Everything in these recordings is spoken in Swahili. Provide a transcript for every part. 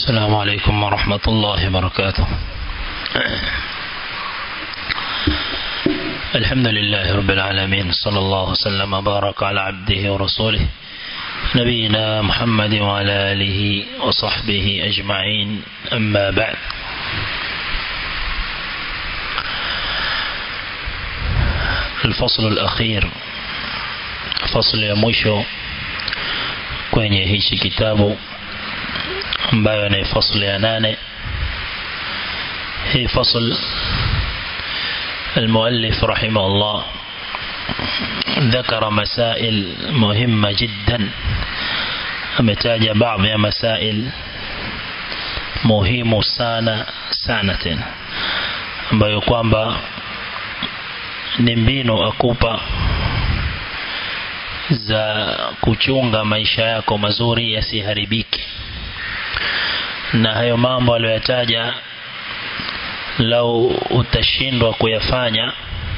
السلام عليكم ورحمة الله وبركاته الحمد لله رب العالمين صلى الله وسلم وبارك على عبده ورسوله نبينا محمد وعلى آله وصحبه أجمعين أما بعد الفصل الأخير فصل ya mwisho kwenye hichi kitabu ambayo ni fasli ya nane hii fasl المؤلف رحمه الله ذكر مسائل مهمة جدا ametaja baadhi ya masail muhimu sana sana tena ambayo kwamba ni mbinu akupa za kuchunga maisha yako mazuri yasiharibike na hayo mambo aliyoyataja lau utashindwa kuyafanya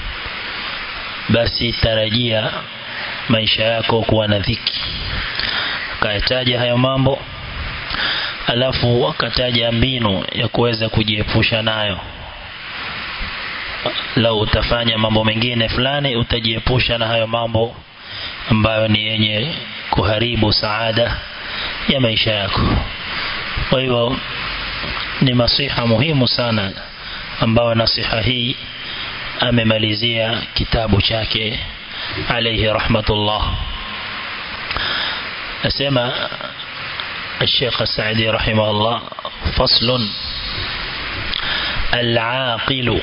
basi tarajia maisha yako kuwa na dhiki akayataja hayo mambo alafu akataja mbinu ya kuweza kujiepusha nayo lau utafanya mambo mengine fulani utajiepusha na hayo mambo ambayo ni yenye kuharibu saada ya maisha yako kwa hivyo ni masiha muhimu sana ambayo nasiha hii amemalizia kitabu chake alayhi rahmatullah asema الشيخ السعدي رحمه الله فصل العاقل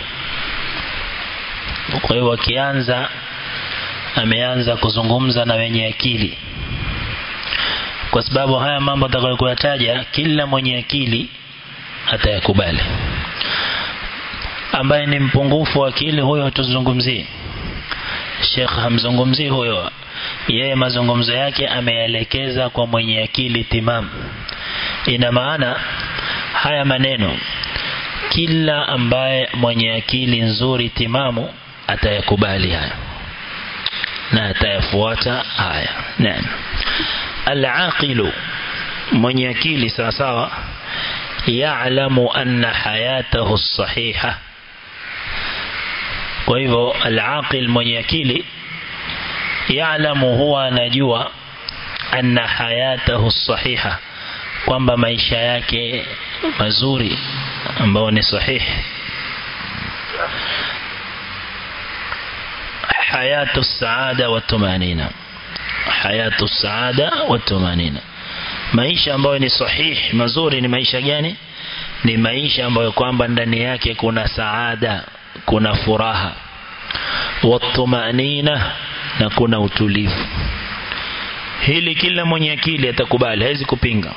kwa hiyo akianza ameanza kuzungumza na wenye akili kwa sababu haya mambo atakayoyataja kila mwenye akili atayakubali ambaye ni mpungufu wa akili huyo hatuzungumzii Sheikh hamzungumzii huyo yeye mazungumzo yake ameelekeza kwa mwenye akili timamu ina maana haya maneno kila ambaye mwenye akili nzuri timamu atayakubali haya na atayafuata haya naam al-aqilu mwenye akili sawa sawa ya'lamu anna hayatahu as-sahiha kwa hivyo al-aqil mwenye akili ya'lamu huwa anajua anna hayatahu as-sahiha kwamba maisha yake mazuri ambayo ni sahihi hayatu saada wa tumanina hayatu saada wa tumanina maisha ambayo ni sahihi mazuri ni maisha gani ni maisha ambayo kwamba ndani yake kuna saada kuna furaha watumanina na kuna utulivu hili kila mwenye akili atakubali hawezi kupinga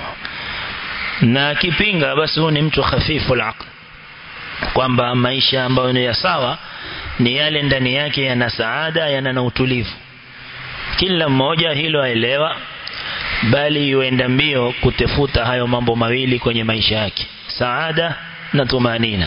na akipinga basi huyu ni mtu hafifu al kwamba maisha ambayo ni ya sawa ni yale ndani yake yana saada yana na utulivu kila mmoja hilo aelewa bali yuenda mbio kutefuta hayo mambo mawili kwenye maisha yake saada na tumanina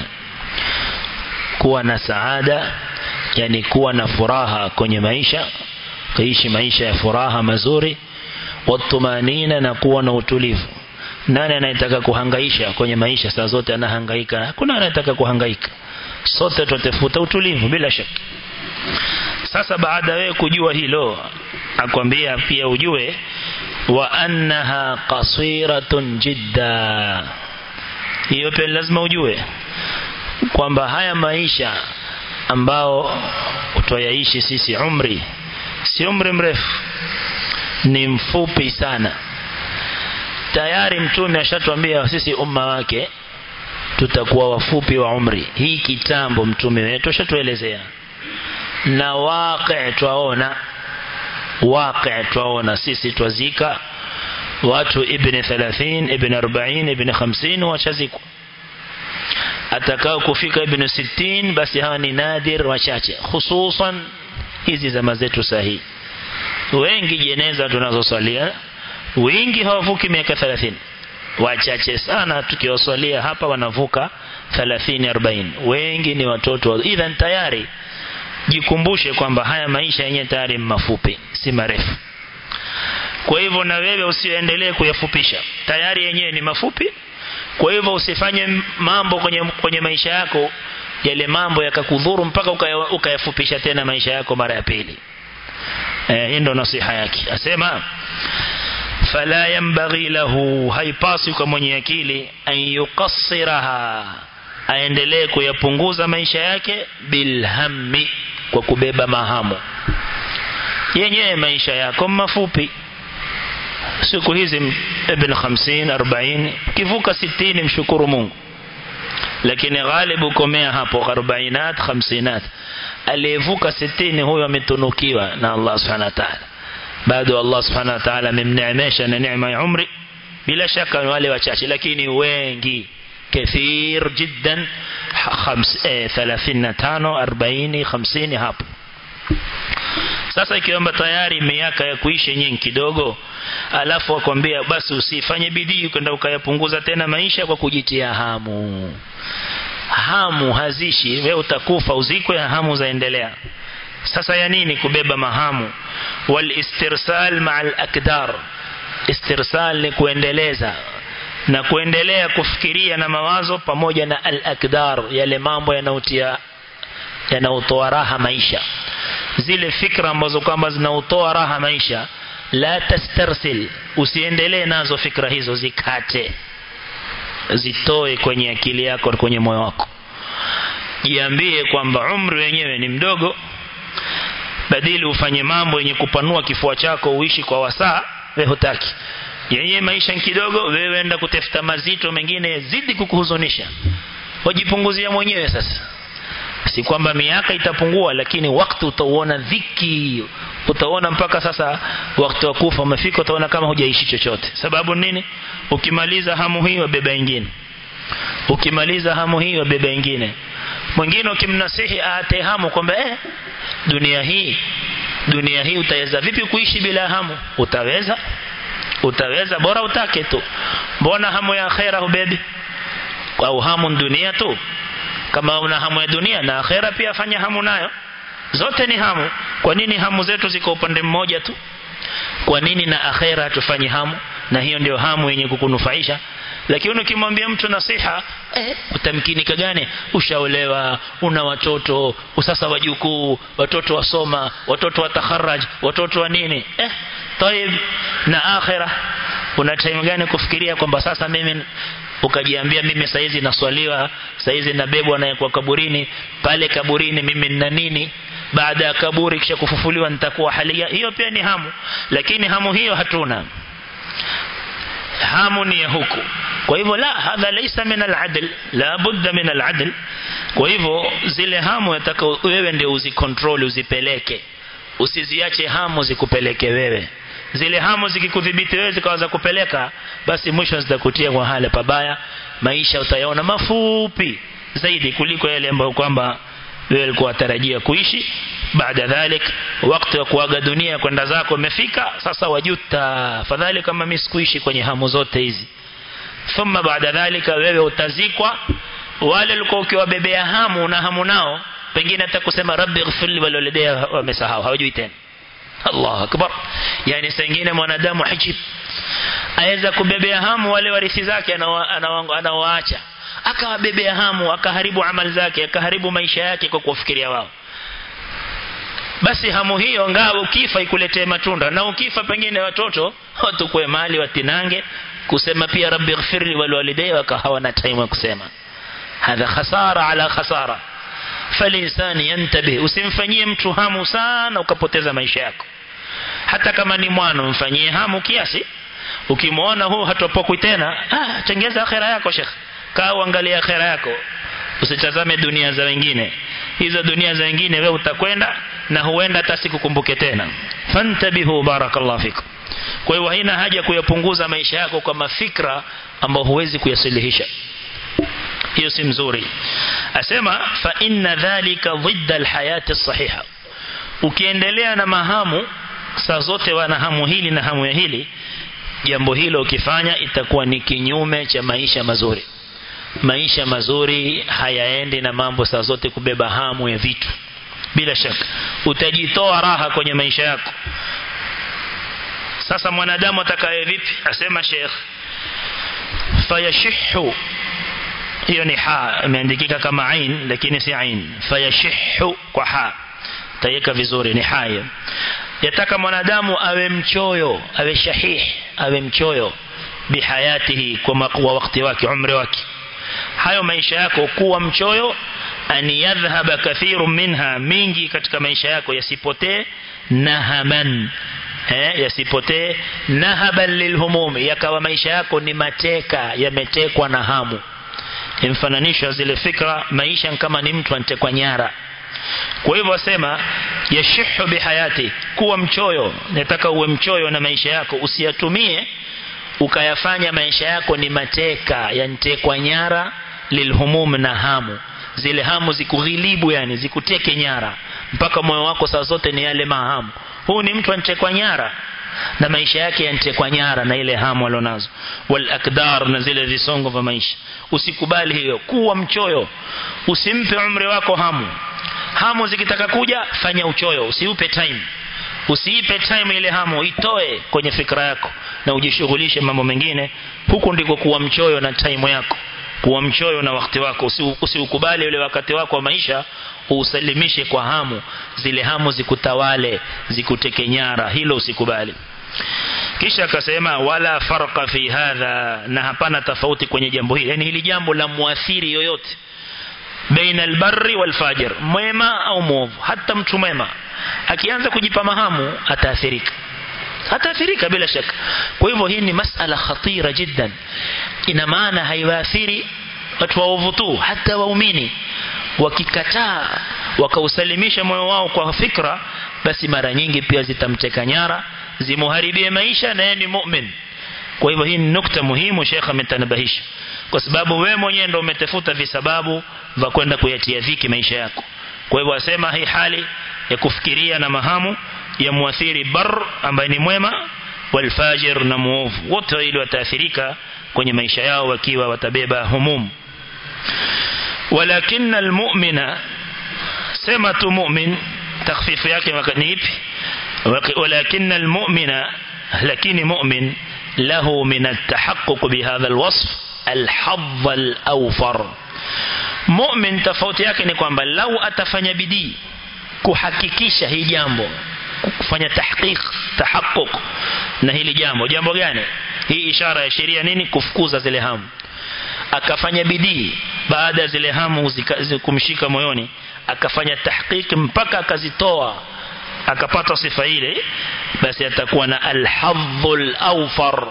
kuwa na saada yani kuwa na furaha kwenye maisha kuishi maisha ya furaha mazuri watumanina na kuwa na utulivu nani anayetaka kuhangaisha kwenye maisha saa zote anahangaika hakuna anayetaka kuhangaika sote tutafuta utulivu bila shaka sasa baada wewe kujua hilo akwambia pia ujue wa annaha qasiratun jidda hiyo pia lazima ujue kwamba haya maisha ambao utoyaishi sisi umri si umri mrefu ni mfupi sana tayari mtume ashatuambia sisi umma wake tutakuwa wafupi wa umri hii kitambo mtume wetu ashatuelezea na waqi twaona waqi twaona sisi twazika watu ibn 30 ibn 40 ibn 50 wachazikwa atakao kufika ibn 60 basi hawa ni nadir wachache hususan hizi zama zetu sahihi wengi jeneza tunazosalia wengi hawavuki miaka 30 wachache sana tukiwasalia hapa wanavuka 30 40 wengi ni watoto idhan tayari jikumbushe kwamba haya maisha yenyewe tayari mafupi si marefu kwa hivyo na wewe usiendelee kuyafupisha tayari yenyewe ni mafupi kwa hivyo usifanye mambo kwenye, kwenye maisha yako yale mambo yakakudhuru mpaka ukayafupisha tena maisha yako mara ya pili eh, hii ndo nasiha yake asema fala yanbaghi lahu haipasi kwa mwenye akili an yuqassiraha aendelee kuyapunguza maisha yake bilhammi kwa kubeba mahamu yenyewe maisha yako mafupi siku hizi ibn 50 40 kivuka 60 mshukuru Mungu lakini ghalibu komea hapo 40 50 aliyevuka 60 huyo ametunukiwa na Allah subhanahu wa ta'ala bado Allah subhanahu wa ta'ala amemneemesha na neema ya umri bila shaka wale wachache lakini wengi كثير جدا خمس ثلاثين تانو أربعين خمسين hapo sasa ikiomba tayari miaka ya kuishi nyingi kidogo alafu akwambia basi usifanye bidii kwenda ukayapunguza tena maisha kwa kujitia hamu hamu hazishi wewe utakufa uzikwe hamu zaendelea sasa ya nini kubeba mahamu wal istirsal ma'al akdar istirsal ni kuendeleza na kuendelea kufikiria na mawazo pamoja na al-akdar yale mambo yanayotia yanayotoa raha maisha zile fikra ambazo kwamba zinautoa raha maisha la tastarsil usiendelee nazo fikra hizo zikate zitoe kwenye akili yako kwenye moyo wako jiambie kwamba umri wenyewe ni mdogo badili ufanye mambo yenye kupanua kifua chako uishi kwa wasaa wewe hutaki yenye maisha kidogo wewe enda kutafuta mazito mengine zidi kukuhuzunisha wajipunguzia mwenyewe sasa si kwamba miaka itapungua lakini wakati utauona dhiki utaona mpaka sasa wakati wa kufa umefika utaona kama hujaishi chochote sababu nini ukimaliza hamu hii wabeba ingine ukimaliza hamu hii wabeba ingine mwingine ukimnasihi aate hamu kwamba eh dunia hii dunia hii utaweza vipi kuishi bila hamu utaweza utaweza bora utake tu mbona hamu ya akhera hubebi au hamu dunia tu kama una hamu ya dunia na akhera pia fanya hamu nayo zote ni hamu kwa nini hamu zetu ziko upande mmoja tu kwa nini na akhera tufanye hamu na hiyo ndio hamu yenye kukunufaisha lakini ukimwambia mtu nasiha eh, utamkinika gani ushaolewa una watoto usasa wajukuu watoto wasoma watoto watakharaj watoto wa nini eh طيب na akhira una time gani kufikiria kwamba sasa mimi ukajiambia mimi saizi naswaliwa saizi nabebwa na kwa kaburini pale kaburini mimi nina nini baada ya kaburi kisha kufufuliwa nitakuwa halia hiyo pia ni hamu lakini hamu hiyo hatuna hamu ni ya huku kwa hivyo la hadha laysa min al-adl la budda min al-adl kwa hivyo zile hamu yataka wewe ndio uzicontrol uzipeleke usiziache hamu zikupeleke wewe zile hamu zikikudhibiti wewe zikaanza kupeleka basi mwisho zitakutia kwa hali pabaya maisha utayaona mafupi zaidi kuliko yale ambayo kwamba wewe ulikuwa tarajia kuishi baada dhalik wakati wa kuaga dunia kwenda zako umefika sasa wajuta fadhali kama mimi sikuishi kwenye hamu zote hizi thumma baada dhalika wewe utazikwa wale walikuwa ukiwabebea hamu na hamu nao pengine hata kusema rabbi ighfirli walioledea wamesahau hawajui tena Allah akbar yani sengine mwanadamu hajib aweza kubebea hamu wale warithi zake anawaacha akawabebea hamu akaharibu amali zake akaharibu maisha yake kwa kufikiria wao basi hamu hiyo ngao ukifa ikuletee matunda na ukifa pengine watoto watukue mali watinange kusema pia rabbi ighfirli walwalidayya wakahawana time ya kusema hadha khasara ala khasara falinsani yantabih usimfanyie mtu hamu sana ukapoteza maisha yako hata kama ni mwana mfanyie hamu kiasi ukimwona huu hatopokwi tena ah tengeza akhera yako shekh kaa uangalia akhera yako usitazame dunia za wengine hizo dunia za wengine wewe utakwenda na huenda hata sikukumbuke tena fantabihu barakallahu fikum kwa hiyo haina haja kuyapunguza maisha yako kwa mafikra ambayo huwezi kuyasilihisha hiyo si mzuri asema fa inna dhalika dhidda alhayati sahiha ukiendelea na mahamu saa zote wana hamu hili na hamu ya hili jambo hilo ukifanya itakuwa ni kinyume cha maisha mazuri maisha mazuri hayaendi na mambo saa zote kubeba hamu ya vitu bila shaka utajitoa raha kwenye maisha yako sasa mwanadamu atakaye vipi asema Sheikh fayashihhu hiyo ni ha imeandikika kama ain lakini si ain fayashihhu kwa ha tayeka vizuri ni haya yataka mwanadamu awe mchoyo awe shahih awe mchoyo bihayatihi kwa makuwa wakati wake umri wake hayo maisha yako kuwa mchoyo an yadhhaba kathiru minha mingi katika maisha yako yasipotee nahaman eh yasipotee nahaban lilhumum yakawa maisha yako ni mateka yametekwa na hamu imfananisha zile fikra maisha kama ni mtu antekwa nyara kwa hivyo wasema yashihu bihayati kuwa mchoyo nataka uwe mchoyo na maisha yako usiyatumie ukayafanya maisha yako ni mateka yantekwa nyara lilhumum na hamu zile hamu zikughilibu yani zikuteke nyara mpaka moyo wako saa zote ni yale mahamu huu ni mtu antekwa nyara na maisha yake yantekwa nyara na ile hamu alionazo wal akdar na zile visongo vya maisha usikubali hiyo kuwa mchoyo usimpe umri wako hamu hamu zikitaka kuja fanya uchoyo usiupe time usiipe time ile hamu itoe kwenye fikra yako na ujishughulishe mambo mengine huku ndiko kuwa mchoyo na time yako kuwa mchoyo na wakati wako usiukubali ule wakati wako wa maisha usalimishe kwa hamu zile hamu zikutawale zikuteke nyara hilo usikubali kisha akasema wala farqa fi hadha na hapana tofauti kwenye jambo hili yani hili jambo la muathiri yoyote baina albarri walfajir mwema au mwovu hata mtu mwema akianza kujipa mahamu ataathirika ataathirika bila shaka kwa hivyo hii ni masala khatira jiddan ina maana haiwaathiri watu waovu tu hata waumini wakikataa wakausalimisha moyo wao kwa fikra basi mara nyingi pia zitamteka nyara zimuharibie maisha na yeye ni mu'min kwa hivyo hii ni nukta muhimu Sheikh ametanabahisha kwa sababu wewe mwenyewe ndio umetafuta visababu vya kwenda kuyatia dhiki maisha yako kwa hivyo asema hii hali ya kufikiria na mahamu ya muathiri bar ambaye ni mwema walfajir na muovu wote wale wataathirika kwenye maisha yao wakiwa watabeba humum walakin almu'mina sema tu mu'min takhfifu yake ni ipi walakin almu'mina lakini mu'min له من التحقق بهذا الوصف الحظ الأوفر مؤمن tofauti yake ni kwamba lau atafanya bidii kuhakikisha hii jambo kufanya tahqiq tahaqquq na hili jambo jambo gani hii ishara ya sheria nini kufukuza zile hamu akafanya bidii baada ya zile hamu kumshika moyoni akafanya tahqiq mpaka akazitoa akapata sifa ile basi atakuwa na alhadhul awfar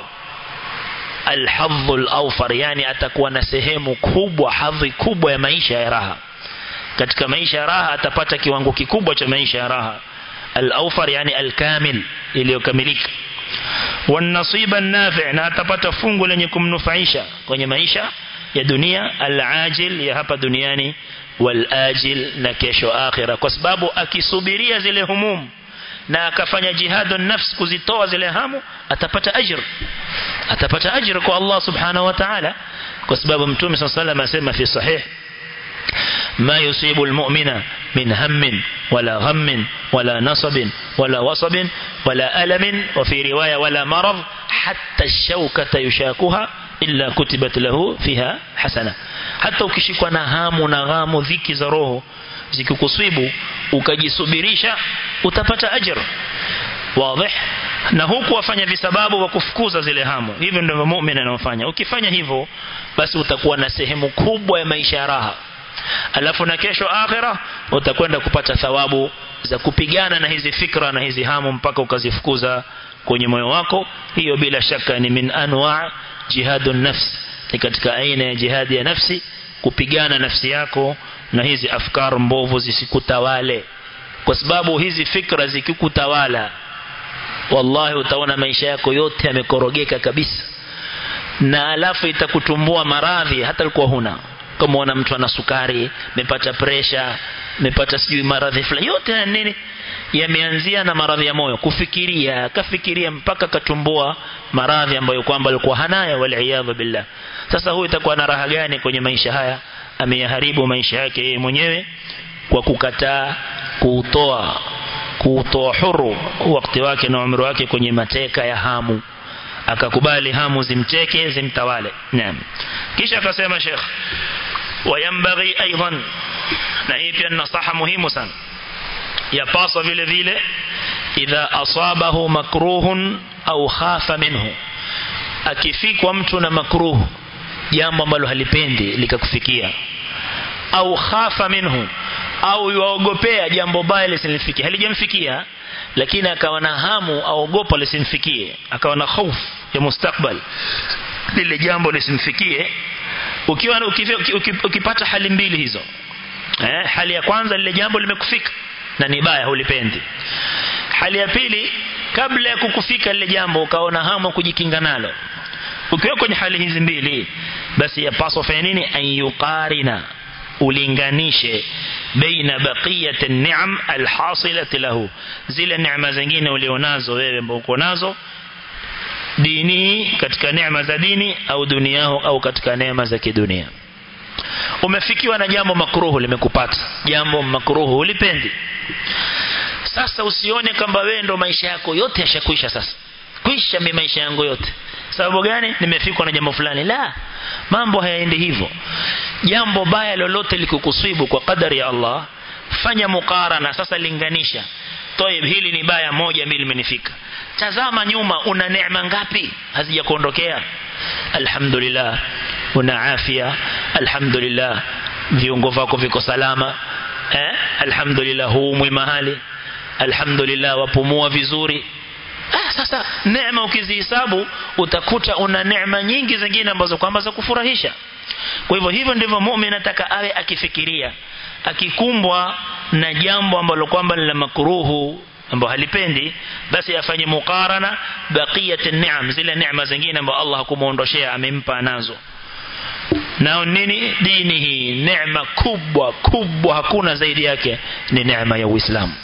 alhadhul awfar yani atakuwa na sehemu kubwa hadhi kubwa ya maisha ya raha katika maisha ya raha atapata kiwango kikubwa cha maisha ya raha al-awfar yani al-kamil iliyokamilika والنصيب النافع na atapata fungu lenye kumnufaisha kwenye maisha ya dunia al-ajil ya hapa duniani wal-ajil na kesho akhira kwa sababu akisubiria zile humum na akafanya jihadu nafs kuzitoa zile hamu atapata ajr atapata ajr kwa Allah subhanahu wa ta'ala kwa sababu mtume صلى الله عليه وسلم asema fi sahih ما يصيب المؤمن من هم ولا غم ولا نصب ولا وصب ولا ألم وفي رواية ولا مرض حتى الشوكة يشاكها إلا كتبت له فيها حسنة حتى ukishikwa na hamu na ghamu dhiki za roho zikikusibu ukajisubirisha utapata ajr wazi na huku wafanya visababu wa kufukuza zile hamu hivyo ndivyo muumini anafanya ukifanya hivyo basi utakuwa na sehemu kubwa ya maisha ya raha alafu na kesho akhira utakwenda kupata thawabu za kupigana na hizi fikra na hizi hamu mpaka ukazifukuza kwenye moyo wako hiyo bila shaka ni min anwa jihadun nafs ni katika aina ya jihadi ya nafsi kupigana nafsi yako na hizi afkar mbovu zisikutawale kwa sababu hizi fikra zikikutawala wallahi utaona maisha yako yote yamekorogeka kabisa na alafu itakutumbua maradhi hata alikuwa huna kama una mtu ana sukari amepata presha amepata sijui maradhi fulani yote ya nini yameanzia na maradhi ya moyo kufikiria kafikiria mpaka katumbua maradhi ambayo kwamba alikuwa hanayo wal billah sasa huyu itakuwa na raha gani kwenye maisha haya ameyaharibu maisha yake yeye mwenyewe kwa kukataa kuutoa kuutoa huru wakati wake na umri wake kwenye mateka ya hamu akakubali hamu zimteke zimtawale naam kisha akasema Sheikh wayambaghi aidan na hii pia nasaha muhimu sana yapaswa vile vile idha asabahu makruhun au khafa minhu akifikwa mtu na makruh jambo ambalo halipendi likakufikia au khafa minhu au yuogopea jambo baya lisimfikie halijamfikia lakini akawa na hamu aogopa lisimfikie akawa na hofu ya mustakbal lile jambo lisimfikie ukiwa ukipata hali mbili hizo eh, hali ya kwanza lile jambo limekufika na ni baya hulipendi hali ya pili kabla ya kukufika lile jambo ukaona hamu kujikinga nalo ukiwa kwenye hali hizi mbili basi yapaswa fanya nini an yuqarina ulinganishe baina baqiyat an-ni'am al-hasilati lahu zile neema zingine ulionazo wewe ambao uko nazo dini katika neema za dini au duniao au katika neema za kidunia umefikiwa na jambo makruhu limekupata jambo makruhu ulipendi sasa usione kwamba wewe ndo maisha yako yote yashakwisha sasa kwisha mimi maisha yangu yote sababu gani nimefikwa na jambo fulani la mambo hayaendi hivyo jambo baya lolote likukusibu kwa kadari ya Allah fanya mukarana sasa linganisha toib hili ni baya moja mbili limenifika tazama nyuma una neema ngapi hazijakuondokea alhamdulillah una afya alhamdulillah viungo vyako viko salama eh alhamdulillah huumwi mahali alhamdulillah wapumua vizuri ah, sasa neema ukizihesabu utakuta una neema nyingi zingine ambazo kwamba za kufurahisha kwa hivyo hivyo ndivyo muumini ataka awe akifikiria akikumbwa na jambo ambalo kwamba ni la makruhu ambao halipendi basi afanye mukarana baqiyat ni'am zile neema zingine ambazo Allah hakumuondoshea amempa nazo nao nini dini hii neema kubwa kubwa hakuna zaidi yake ni neema ya Uislamu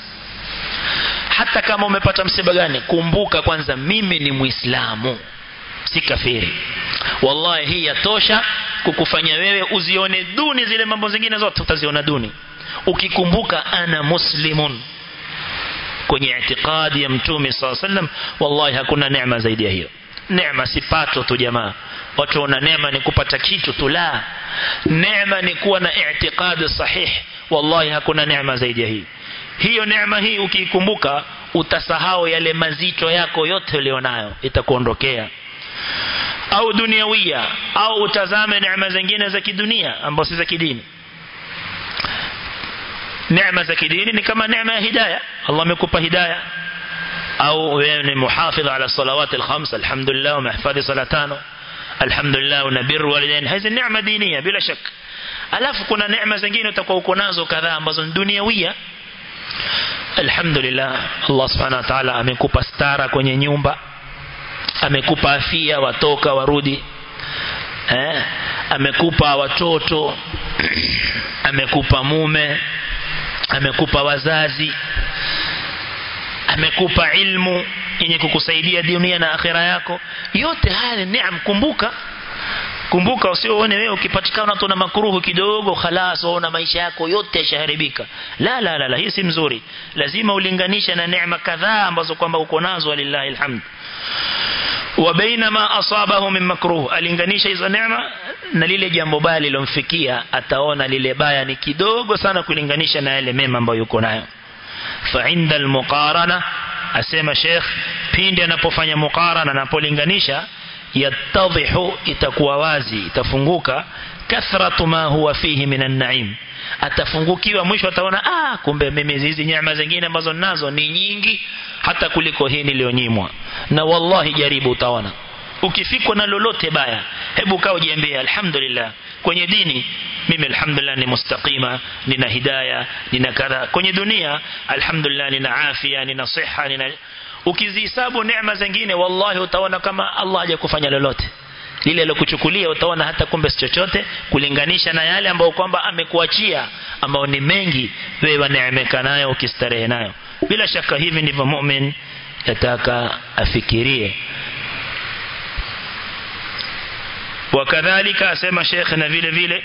hata kama umepata msiba gani kumbuka kwanza mimi ni muislamu si kafiri wallahi hii yatosha kukufanya wewe uzione duni zile mambo zingine zote utaziona duni ukikumbuka ana muslimun kwenye itikadi ya mtume sallallahu alaihi wasallam wallahi hakuna neema zaidi ya hiyo neema si pato tu jamaa watu wana neema ni kupata kitu tu la neema ni kuwa na itikadi sahih wallahi hakuna neema zaidi ya hii hiyo neema hii ukiikumbuka utasahau yale mazito yako yote ulionayo itakuondokea au duniawia au utazame neema zingine za kidunia ambazo si za kidini neema za kidini ni kama neema ya hidayah Allah amekupa hidayah au wewe ni muhafidh ala salawat alkhams alhamdulillah umehifadhi sala tano alhamdulillah unabir walidain hizi neema diniya bila shak alafu kuna neema zingine utakuwa uko nazo kadhaa ambazo ni duniawia alhamdulillah Allah subhanahu wa ta'ala amekupa stara kwenye nyumba amekupa afia watoka warudi eh amekupa watoto amekupa mume amekupa wazazi amekupa ilmu yenye kukusaidia dunia na akhira yako yote haya ni neema kumbuka kumbuka usione wewe ukipatikana tu na makruhu kidogo khalas waona maisha yako yote yashaharibika la la la, la hii si mzuri lazima ulinganishe na neema kadhaa ambazo kwamba uko nazo walillahi alhamd wa baina ma asabahu min makruh alinganisha hizo neema na lile jambo baya lilomfikia ataona lile baya ni kidogo sana kulinganisha na yale mema ambayo yuko nayo fa inda almuqarana asema sheikh pindi anapofanya muqarana anapolinganisha yattadhihu itakuwa wazi itafunguka kathratu ma huwa fihi minan naim atafungukiwa mwisho ataona ah kumbe mimi hizi nyama zingine ambazo ninazo ni nyingi hata kuliko hii niliyonyimwa na wallahi jaribu utaona ukifikwa na lolote baya hebu kaa ujiambie alhamdulillah kwenye dini mimi alhamdulillah ni mustaqima nina hidayah nina kadha kwenye dunia alhamdulillah nina afya nina siha nina ukizihesabu neema zingine wallahi utaona kama Allah hajakufanya lolote lile alokuchukulia utaona hata kumbe si chochote kulinganisha na yale ambayo kwamba amekuachia ambao ni mengi wewe waneemeka nayo ukistarehe nayo bila shaka hivi ndivyo mu'min yataka afikirie wakadhalika asema Sheikh na vile vile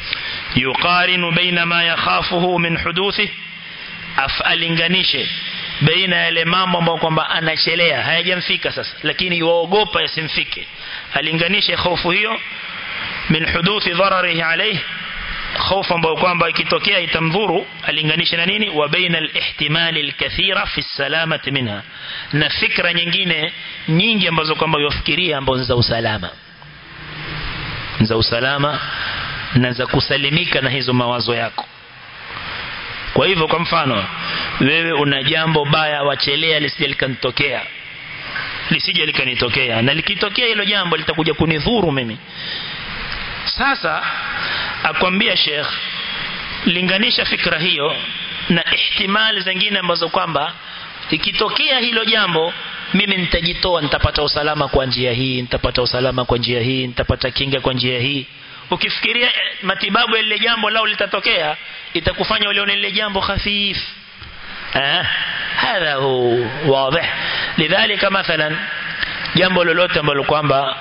yuqarinu baina ma yakhafuhu min huduthi afalinganishe baina yale mambo ambayo kwamba anachelea hayajamfika sasa lakini yuogopa yasimfike alinganishe hofu hiyo min huduthi dhararihi alayhi hofu ambayo kwamba ikitokea itamdhuru alinganisha na nini wa baina al-ihtimali al-kathira fi salamati minha na fikra nyingine nyingi ambazo kwamba yofikiria ambazo za usalama za usalama na za kusalimika na hizo mawazo yako kwa hivyo kwa mfano wewe una jambo baya wachelea lisije likanitokea lisije likanitokea na likitokea hilo jambo litakuja kunidhuru mimi sasa akwambia Sheikh linganisha fikra hiyo na ihtimali zingine ambazo kwamba ikitokea hilo jambo mimi nitajitoa nitapata usalama kwa njia hii nitapata usalama kwa njia hii nitapata kinga kwa njia hii ukifikiria matibabu ya lile jambo lao litatokea itakufanya ulione lile jambo khafif eh hadha hu wazi lidhalika mathalan jambo lolote ambalo kwamba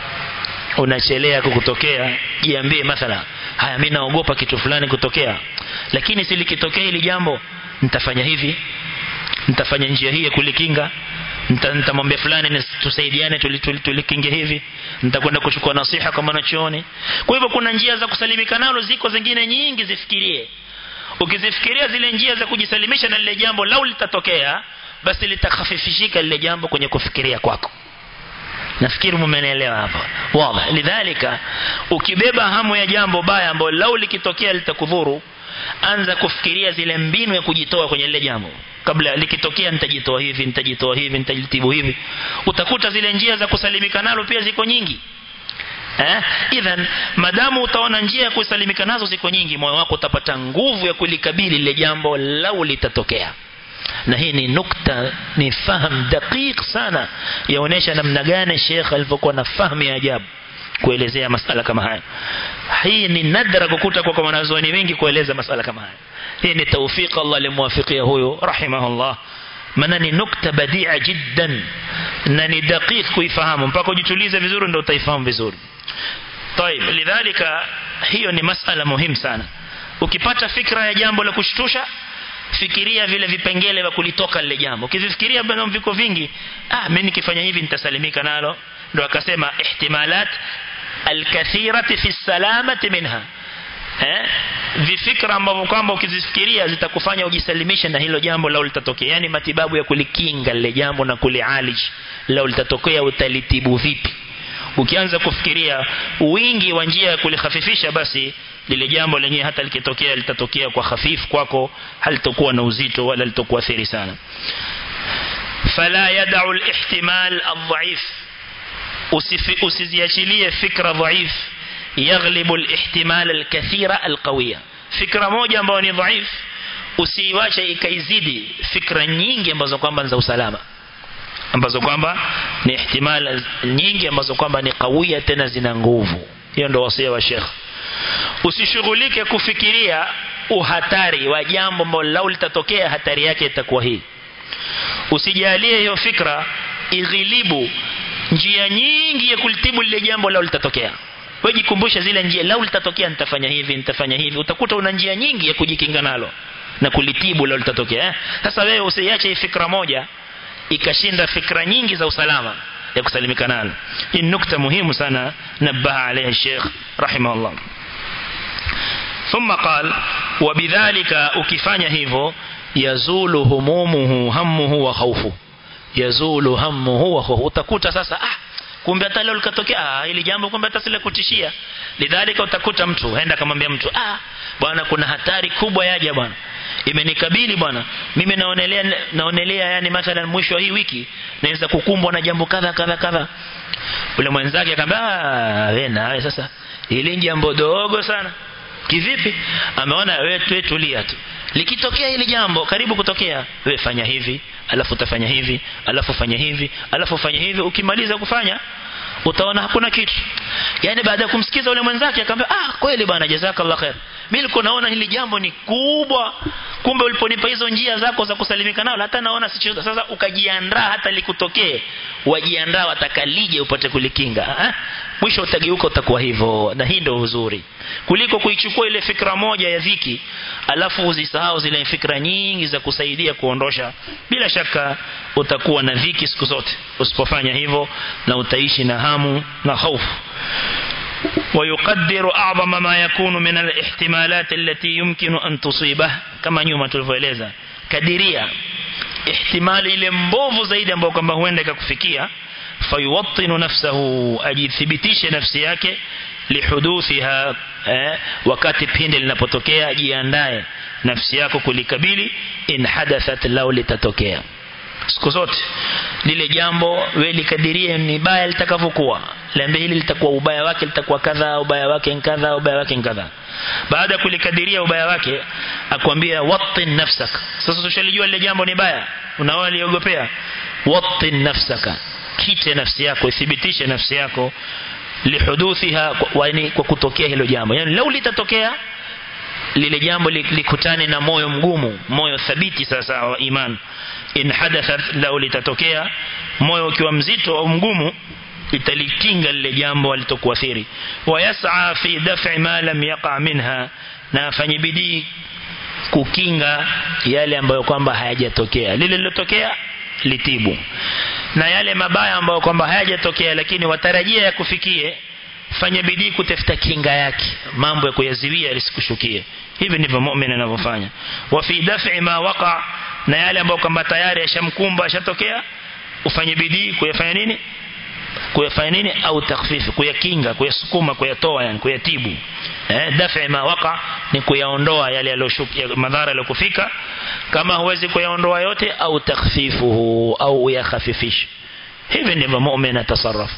unachelea kukutokea jiambie mathala haya mimi naogopa kitu fulani kutokea lakini silikitokea hili jambo nitafanya hivi nitafanya njia hii ya kulikinga nitamwambia fulani tusaidiane tulikinge hivi nitakwenda kuchukua nasiha kwa mwanachuoni kwa hivyo kuna njia za kusalimika nalo ziko zingine nyingi zifikirie ukizifikiria zile njia za kujisalimisha na lile jambo lau litatokea basi litakhafifishika lile jambo kwenye kufikiria kwako nafikiri mmenielewa hapa wazi lidhalika ukibeba hamu ya jambo baya ambalo lau likitokea litakudhuru anza kufikiria zile mbinu ya kujitoa kwenye lile jambo kabla likitokea nitajitoa hivi nitajitoa hivi nitajitibu hivi utakuta zile njia za kusalimika nalo pia ziko nyingi eh idhan madamu utaona njia ya kusalimika nazo ziko nyingi moyo wako utapata nguvu ya kulikabili lile jambo lau litatokea na hii ni nukta ni fahamu daqiq sana yaonesha namna gani Sheikh alivyokuwa na fahamu ya ajabu kuelezea masala kama haya hii ni nadra kukuta kwa wanazuoni wengi kueleza masala kama haya hii ni tawfik Allah alimwafikia huyo rahimahullah maana ni nukta badia jiddan na ni daqiq kuifahamu mpaka ujitulize vizuri ndio utaifahamu vizuri طيب lidhalika hiyo ni masala muhimu sana ukipata fikra ya jambo la kushtusha fikiria vile vipengele vya kulitoka lile jambo ukivifikiria bado viko vingi ah mimi nikifanya hivi nitasalimika nalo ndo akasema ihtimalat alkathirati fi salamati minha eh vifikra ambavyo kwamba ukizifikiria zitakufanya ujisalimishe na hilo jambo lao litatokea yani matibabu ya kulikinga lile jambo na kulialij lao litatokea utalitibu vipi ukianza kufikiria wingi wa njia ya kulihafifisha basi lile jambo lenyewe hata likitokea litatokea kwa hafifu kwako halitokuwa na uzito wala litokuathiri sana fala yad'u al-ihtimal ad-dha'if usiziachilie fikra dhaif yaghlibu al-ihtimal al-kathira al-qawiya fikra moja ambayo ni dhaif usiiwache ikaizidi fikra nyingi ambazo kwamba za usalama ambazo kwamba ni ihtimal nyingi ambazo kwamba ni kawia tena zina nguvu hiyo ndio wasia wa Sheikh usishughulike kufikiria uhatari wa jambo ambalo lau litatokea hatari yake itakuwa hii usijalie hiyo fikra ighilibu njia nyingi ya kulitibu lile jambo lau litatokea wewe jikumbushe zile njia lau litatokea nitafanya hivi nitafanya hivi utakuta una njia nyingi ya kujikinga nalo na kulitibu lau litatokea eh? sasa wewe usiache hii fikra moja ikashinda fikra nyingi za usalama ya kusalimika nalo hii nukta muhimu sana nabaha alayha Sheikh rahimahullah ثم قال وبذلك ukifanya hivyo yazulu humumuhu hammuhu wa khawfu yazulu hammuhu wa khawfu utakuta sasa ah kumbe hata leo likatokea ah ili jambo kumbe hata sile kutishia lidhalika utakuta mtu aenda kumwambia mtu ah bwana kuna hatari kubwa yaja bwana imenikabili bwana mimi naonelea naonelea yani mathalan mwisho wa hii wiki naweza kukumbwa na jambo kadha kadha kadha ule mwenzake akamwambia ah wewe nawe sasa ili jambo dogo sana kivipi ameona wewe tu tulia tu likitokea hili jambo karibu kutokea wewe fanya hivi alafu utafanya hivi alafu fanya hivi alafu fanya hivi ukimaliza kufanya utaona hakuna kitu yani baada ya kumsikiza ule mwenzake akamwambia ah kweli bwana jazakallah khair mimi nilikuwa naona hili jambo ni kubwa kumbe uliponipa hizo njia zako za kusalimika nalo hata naona si sasa ukajiandaa hata likutokee wajiandaa watakalije upate kulikinga eh? mwisho utageuka utakuwa hivyo na hii ndio uzuri kuliko kuichukua ile fikra moja ya dhiki alafu uzisahau zile fikra nyingi za kusaidia kuondosha bila shaka utakuwa na dhiki siku zote usipofanya hivyo na utaishi na hamu na hofu ويقدر أعظم ما يكون من الاحتمالات التي يمكن أن تصيبه كما نيوم تلفوeleza kadiria ihtimali ile mbovu zaidi ambayo kwamba huenda ikakufikia fayuwattinu nafsahu ajithibitishe nafsi yake lihuduthiha eh, wakati pindi linapotokea ajiandae nafsi yako kulikabili in hadathat lau litatokea siku zote lile jambo wewe likadirie ni baya litakavyokuwa lembe hili litakuwa ubaya wake litakuwa kadha ubaya wake kadha ubaya wake kadha baada ya kulikadiria ubaya wake akwambia wattin nafsaka sasa ushalijua lile jambo ni baya unaona liogopea wattin nafsaka kite nafsi yako ithibitishe nafsi yako lihuduthiha kwa, kwa kutokea hilo jambo yani lau litatokea lile jambo likutane na moyo mgumu moyo thabiti sasa wa iman in hadathat lau litatokea moyo ukiwa mzito au mgumu italikinga lile jambo alitokuathiri wayas'a fi daf'i ma lam yaqa minha na afanye bidii kukinga yale ambayo kwamba hayajatokea lile lilotokea litibu na yale mabaya ambayo kwamba hayajatokea lakini watarajia ya kufikie fanya bidii kutafuta kinga yake mambo ya kuyaziwia yasikushukie hivi ndivyo muumini anavyofanya wa fi daf'i ma waqa na yale ambayo kwamba tayari yashamkumba yashatokea ufanye bidii kuyafanya nini kuyafanya nini au takhfifi kuyakinga kuyasukuma kuyatoa yani kuyatibu eh daf'i ma waqa ni kuyaondoa yale yaliyoshukia madhara yaliyokufika kama huwezi kuyaondoa yote au takhfifuhu au uyakhafifishe hivi ndivyo muumini atasarrafu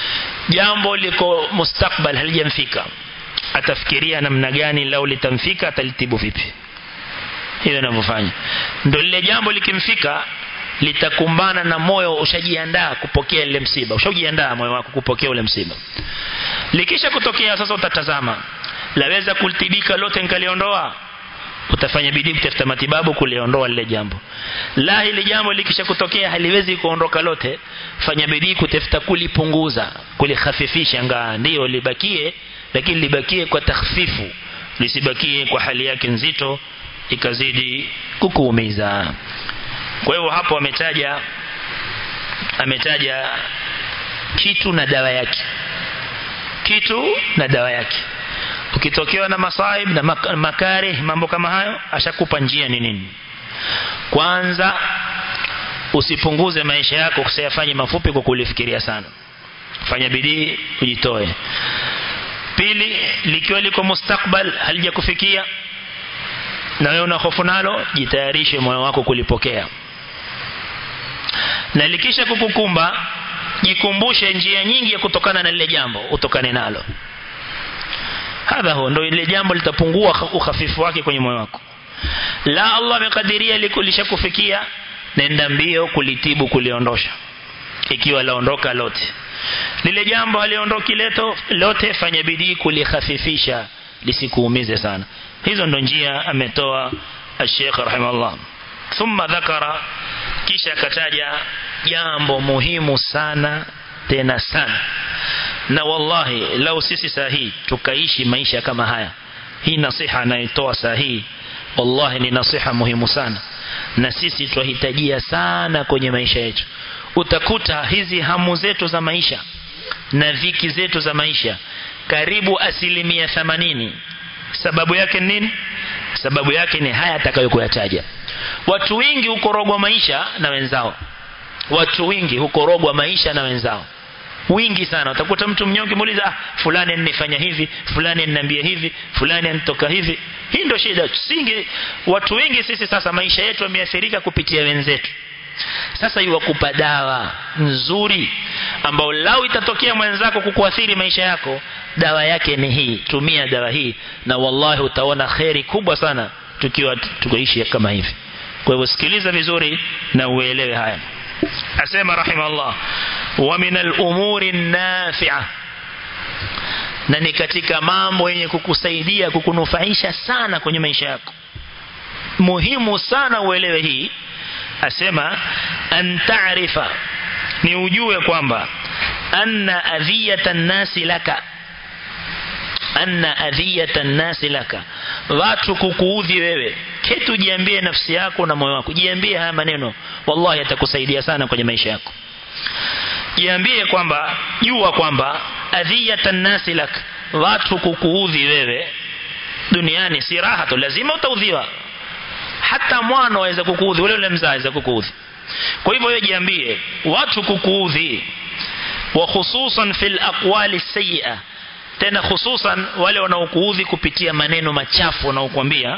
jambo liko mustakbal halijamfika atafikiria namna gani lau litamfika atalitibu vipi hivyo anavyofanya ndio lile jambo likimfika litakumbana na moyo ushajiandaa kupokea ile msiba ushajiandaa moyo wako kupokea ule msiba likisha kutokea sasa utatazama laweza kulitibika lote nikaliondoa utafanya bidii kutafuta matibabu kuliondoa lile jambo la hili jambo likisha kutokea haliwezi kuondoka lote fanya bidii kutafuta kulipunguza kulikhafifisha ngaa ndio libakie lakini libakie kwa takhfifu lisibakie kwa hali yake nzito ikazidi kukuumiza kwa hivyo hapo ametaja ametaja kitu na dawa yake kitu na dawa yake ukitokewa na masaib na makari mambo kama hayo ashakupa njia ni nini kwanza usipunguze maisha yako kusiyafanye mafupi kwa kulifikiria sana fanya bidii ujitoe pili likiwa liko mustakbal halijakufikia na wewe una hofu nalo jitayarishe moyo wako kulipokea na likisha kukukumba jikumbushe njia nyingi ya kutokana na lile jambo utokane nalo hadha huo ndio ile jambo litapungua ukhafifu wake kwenye moyo wako la Allah amekadiria lishakufikia nenda mbio kulitibu kuliondosha ikiwa laondoka lote lile jambo haliondoki leto lote fanya bidii kulikhafifisha lisikuumize sana hizo ndo njia ametoa Sheikh rahimahullah thumma dhakara kisha akataja jambo muhimu sana tena sana na wallahi lau sisi sahihi tukaishi maisha kama haya hii nasiha anaitoa sahihi wallahi ni nasiha muhimu sana na sisi twahitajia sana kwenye maisha yetu utakuta hizi hamu zetu za maisha na dhiki zetu za maisha karibu asilimia themanini sababu yake nini sababu yake ni haya atakayokuyataja watu wengi hukorogwa maisha na wenzao watu wengi hukorogwa maisha na wenzao wingi sana utakuta mtu mnyonge muuliza ah fulani anifanya hivi fulani ananiambia hivi fulani anitoka hivi hii ndio shida singi watu wengi sisi sasa maisha yetu yameathirika kupitia wenzetu sasa iwakupa dawa nzuri ambao lau itatokea mwenzako kukuathiri maisha yako dawa yake ni hii tumia dawa hii na wallahi utaona kheri kubwa sana tukiwa tukoishi kama hivi kwa hivyo sikiliza vizuri na uelewe haya asema rahimahullah wa min al-umuri nafi'a na ni katika mambo yenye kukusaidia kukunufaisha sana kwenye maisha yako muhimu sana uelewe hii asema an ta'rifa ni ujue kwamba anna adhiyata nasi laka anna adhiyata nasi laka watu kukuudhi wewe kitu jiambie nafsi yako na moyo wako jiambie haya maneno wallahi yatakusaidia sana kwenye maisha yako jiambie kwamba jua kwamba adhiyata nasi lak watu kukuudhi wewe duniani si raha tu lazima utaudhiwa hata mwana waweza kukuudhi ule ule mzaa aweza kukuudhi kwa hivyo wewe jiambie watu kukuudhi wa khususan fil aqwali sayyi'a tena hususan wale wanaokuudhi kupitia maneno machafu wanaokuambia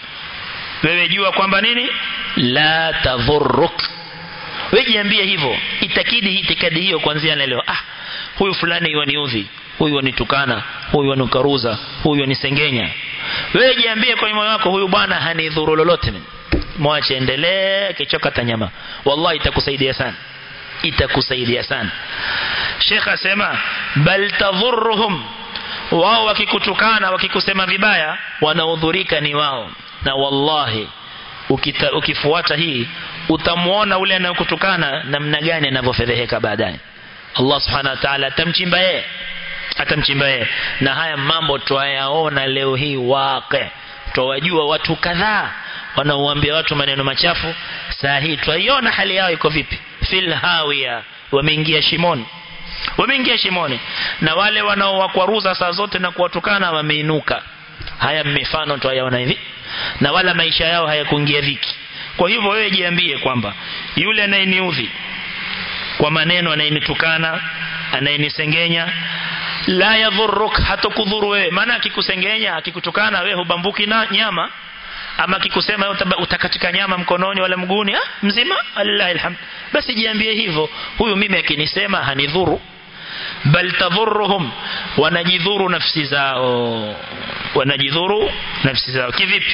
wewe jua kwamba nini la tadhurruk wewe jiambie hivyo itakidi itikadi hiyo kuanzia leo ah huyu fulani yaniudhi huyu wanitukana huyu wanukaruza huyu wanisengenya wewe jiambie kwa moyo wako huyu bwana hanidhuru lolote mwache endelee kichoka tanyama wallahi itakusaidia sana itakusaidia sana Sheikh asema bal tadhurruhum wao wakikutukana wakikusema vibaya wanaudhurika ni wao na wallahi ukita, ukifuata hii utamuona ule anayokutukana namna gani anavyofedheheka baadaye Allah subhanahu wa ta'ala atamchimba yeye atamchimba yeye na haya mambo twayaona leo hii waqi twawajua watu kadhaa wanaoambia watu maneno machafu saa hii twaiona hali yao iko vipi fil hawiya wameingia shimoni wameingia shimoni na wale wanaowakwaruza saa zote na kuwatukana wameinuka haya mifano twayaona hivi na wala maisha yao hayakuingia dhiki kwa hivyo wewe jiambie kwamba yule anayeniudhi kwa maneno anayenitukana anayenisengenya la yadhurruk hatakudhuru wewe maana akikusengenya akikutukana wewe hubambuki na nyama ama akikusema utakatika nyama mkononi wala mguuni ah mzima alillahi alhamd basi jiambie hivyo huyu mimi akinisema hanidhuru bal tadhurruhum wanajidhuru nafsi zao wanajidhuru nafsi zao kivipi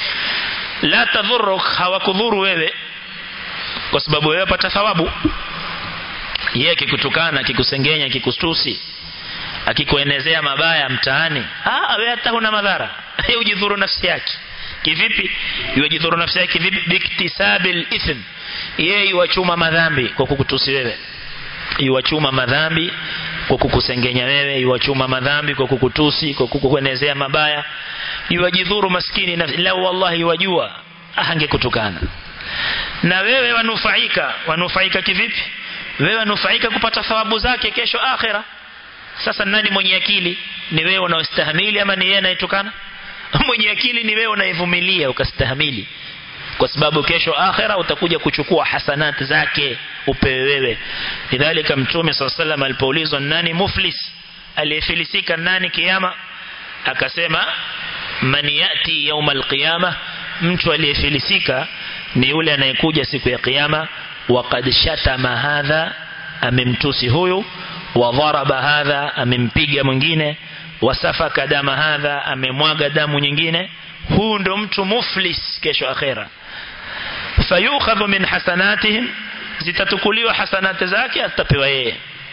la tadhurruk hawakudhuru wewe kwa sababu wewe pata thawabu yeye akikutukana akikusengenya akikustusi akikuenezea mabaya mtaani ah wewe hata huna madhara yeye ujidhuru nafsi yake kivipi yajidhuru nafsi yake kivipi biktisabil ithm yeye yuwachuma madhambi kwa kukutusi wewe yuwachuma madhambi kwa kukusengenya wewe yuwachuma madhambi kwa kukutusi kwa kukuenezea mabaya yuwajidhuru maskini nafsi la wallahi wajua angekutukana na wewe wanufaika wanufaika kivipi wewe wanufaika kupata thawabu zake kesho akhira sasa nani mwenye akili ni wewe unaostahimili ama ni yeye anayetukana mwenye akili ni wewe unayevumilia ukastahamili kwa sababu kesho akhira utakuja kuchukua hasanati zake upewe wewe lidhalika mtume sallallahu alipoulizwa nani muflis aliyefilisika nani kiyama akasema man yati yawm alqiyama mtu aliyefilisika ni yule anayekuja siku ya kiyama waqad shatama hadha amemtusi huyu wa dharaba hadha amempiga mwingine wasafaka dama hadha amemwaga damu nyingine huu ndo mtu muflis kesho akhera fayukhadhu min hasanatihim zitatukuliwa hasanati zake atapewa yeye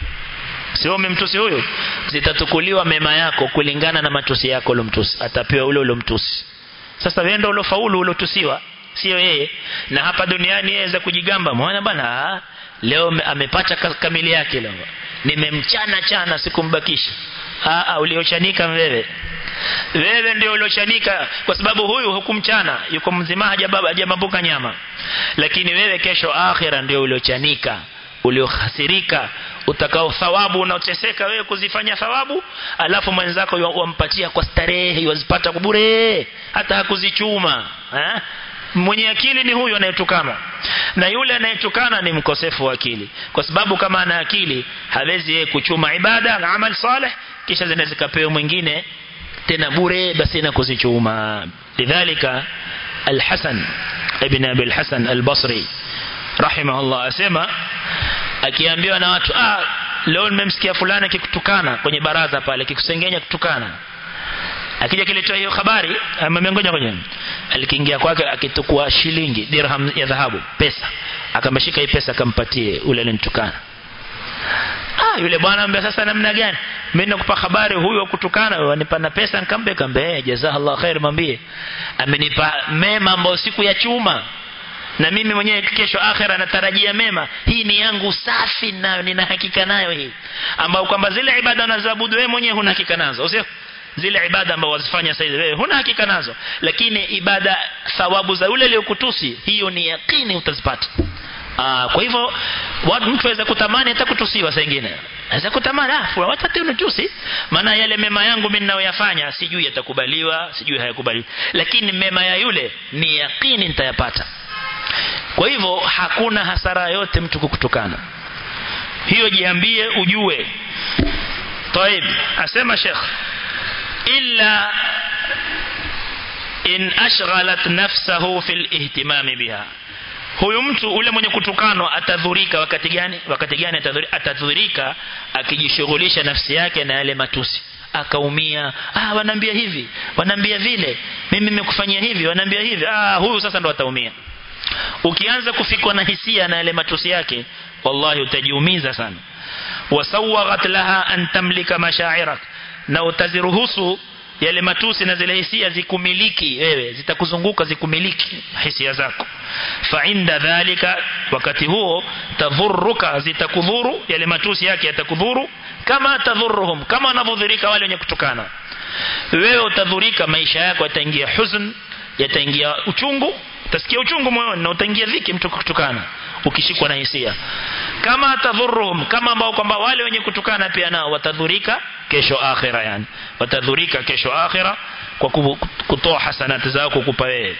sio umemtusi huyu zitatukuliwa mema yako kulingana na matusi yako ulomtusi atapewa ule ulomtusi sasa wewe ndio ulofaulu ulotusiwa sio yeye na hapa duniani yeye za kujigamba mwana bana leo amepata kamili yake leo nimemchana chana sikumbakisha aa uliochanika wewe wewe ndio uliochanika kwa sababu huyu hukumchana yuko mzima hajababa hajambuka nyama lakini wewe kesho akhira ndio uliochanika uliohasirika utakao thawabu unaoteseka wewe kuzifanya thawabu alafu mwenzako wampatia kwa starehe wazipata bure hata hakuzichuma eh? mwenye akili ni huyu anayetukana na yule anayetukana ni mkosefu wa akili kwa sababu kama ana akili hawezi yeye kuchuma ibada na amal saleh kisha zinaweza kapewa mwingine tena bure basi na kuzichuma lidhalika al-Hasan ibn Abi al-Hasan al-Basri rahimahullah asema akiambiwa na watu ah leo nimemsikia fulani akikutukana kwenye baraza pale akikusengenya kutukana akija kilitoa hiyo habari amemngoja kwenye alikiingia kwake akitukua shilingi dirham ya dhahabu pesa akamshika hii pesa akampatie ule alinitukana ah yule bwana ambaye sasa namna gani mimi nakupa habari huyu kutukana wanipa na pesa nikambe kambe jazakallahu khair mwambie amenipa mema ambayo siku ya chuma na mimi mwenyewe kesho akhera natarajia mema hii ni yangu safi nayo nina hakika nayo hii ambao kwamba zile ibada unazoabudu wewe mwenyewe huna hakika nazo sio zile ibada ambazo wazifanya sasa wewe huna hakika nazo lakini ibada thawabu za yule aliyokutusi hiyo ni yakini utazipata Aa, kwa hivyo watu mtu aweza kutamani hata kutusiwa saa nyingine aweza kutamani ah fulani watu hata unitusi maana yale mema yangu mimi ninayoyafanya sijui yatakubaliwa sijui hayakubaliwi lakini mema ya yule ni yakini nitayapata kwa hivyo hakuna hasara yote mtu kukutukana hiyo jiambie ujue طيب asema Sheikh illa in ashghalat nafsahu fil ihtimami biha huyu mtu ule mwenye kutukanwa atadhurika wakati gani wakati gani atadhurika, atadhurika akijishughulisha nafsi yake na yale matusi akaumia ah wanaambia hivi wanaambia vile mimi nimekufanyia hivi wanaambia hivi ah huyu sasa ndo ataumia ukianza kufikwa na hisia na yale matusi yake wallahi utajiumiza sana wasawaghat laha an tamlika mashairak na utaziruhusu yale matusi na zile hisia zikumiliki wewe zitakuzunguka zikumiliki hisia zako fa inda dhalika wakati huo tadhurruka zitakudhuru yale matusi yake yatakudhuru kama tadhurruhum kama wanavyodhurika wale wenye kutukana wewe utadhurika maisha yako yataingia huzn yataingia uchungu utasikia uchungu moyoni na utaingia dhiki mtu kutukana ukishikwa na hisia kama atadhurruhum kama ambao kwamba wale wenye kutukana pia nao watadhurika kesho akhira yani watadhurika kesho akhira kwa kutoa hasanati zao kukupa wewe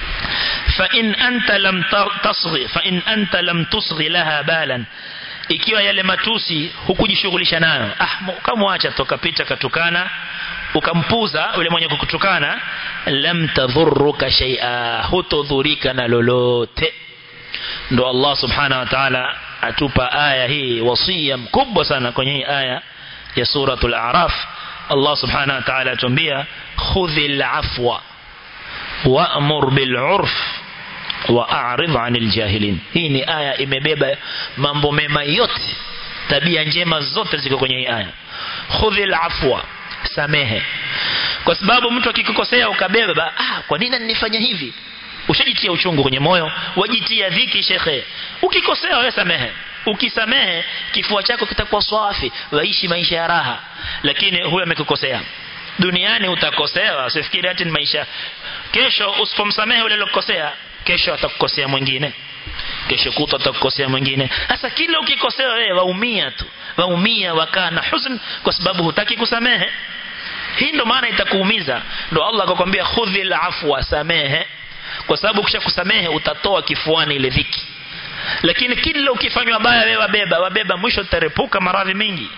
fa in anta lam tasghi fa in anta lam tusghi laha balan ikiwa yale matusi hukujishughulisha nayo ah ukamwacha tokapita katukana ukampuza yule mwenye kukutukana lam tadhurruka shay'a hutodhurika na lolote ndo Allah subhanahu wa ta'ala atupa aya hii wasia mkubwa sana kwenye hii aya ya suratul a'raf Allah subhanahu wa ta'ala atuambia khudhil afwa wa'mur bil 'urf wa'rid 'anil jahilin hii ni aya imebeba mambo mema yote tabia njema zote ziko kwenye hii aya khudhil afwa samehe kwa sababu mtu akikukosea ukabeba ah kwa nini nifanya hivi ushajitia uchungu kwenye moyo wajitia dhiki shekhe ukikosea wewe samehe ukisamehe kifua chako kitakuwa safi waishi maisha ya raha lakini huyo amekukosea duniani utakosewa usifikiri ati ni maisha kesho usipomsamehe yule aliyokosea kesho atakukosea mwingine kesho kutwa atakukosea mwingine sasa kila ukikosea wewe waumia tu waumia wakaa na huzn kwa sababu hutaki kusamehe hii ndo maana itakuumiza ndo Allah akakwambia khudhil afwa samehe kwa sababu kisha kusamehe utatoa kifuani ile dhiki lakini kila ukifanywa baya wewe wabeba wabeba mwisho utarepuka maradhi mengi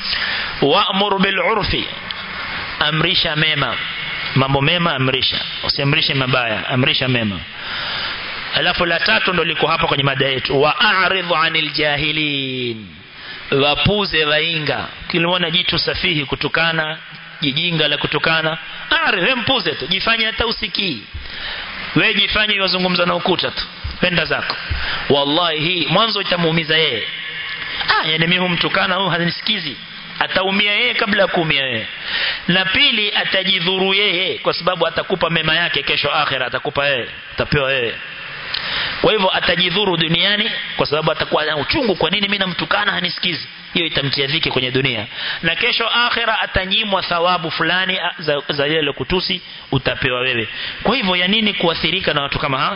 wa'mur bil urfi amrisha mema mambo mema amrisha usiamrishe mabaya amrisha mema alafu la tatu ndo liko hapa kwenye mada yetu wa'aridhu 'anil jahilin wapuze wainga kiliona jitu safihi kutukana jijinga la kutukana aridh wewe mpuze tu jifanye hata usikii wewe jifanye wazungumza na ukuta tu penda zako wallahi hii mwanzo itamuumiza yeye ah yani mimi humtukana huyu hanisikizi ataumia yeye kabla ya kuumia yeye na pili atajidhuru yeye kwa sababu atakupa mema yake kesho akhira atakupa yeye atapewa yeye kwa hivyo atajidhuru duniani kwa sababu atakuwa na uchungu kwa nini mimi namtukana hanisikizi hiyo itamtia dhiki kwenye dunia na kesho akhira atanyimwa thawabu fulani za, za yale kutusi utapewa wewe kwa hivyo ya nini kuathirika na watu kama hawa